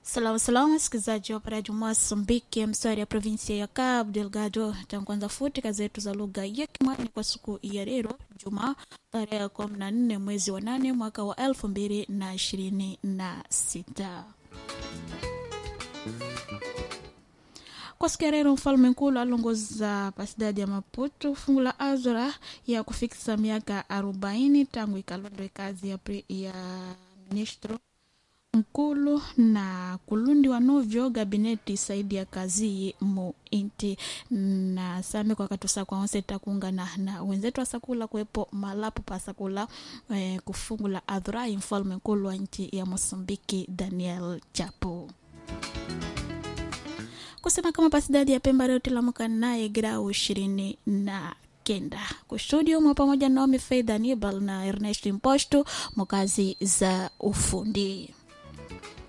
Salamu salamu wasikilizaji wa Paraji Mozambiki, mstari ya provinsia ya Cabo Delgado. Tankuanza futi kazi zetu za lugha ya Kimwani kwa siku ya leo Jumaa tarehe kumi na nne mwezi wa nane mwaka wa elfu mbili na ishirini na sita. kwa siku ya leo mfalme nkulu alongoza pasidadi ya Maputo fungu la azora ya kufikisa miaka arobaini tangu ikalondwe kazi ya, pre, ya ministro nkulu na kulundiwa novyo gabineti saidi ya kazi mu inti na same kwa katusa kwa onse takungana na wenzetu asakula kuwepo malapu pasakula eh, kufungula adhurai mfalme nkulu wa nchi ya Mosambiki Daniel Chapo kusema kama pasidadi ya Pemba leo tilamuka naye grau ishirini na kenda kustudio mwa pamoja Naomi Faith Anibal na Ernest Imposto mukazi za ufundi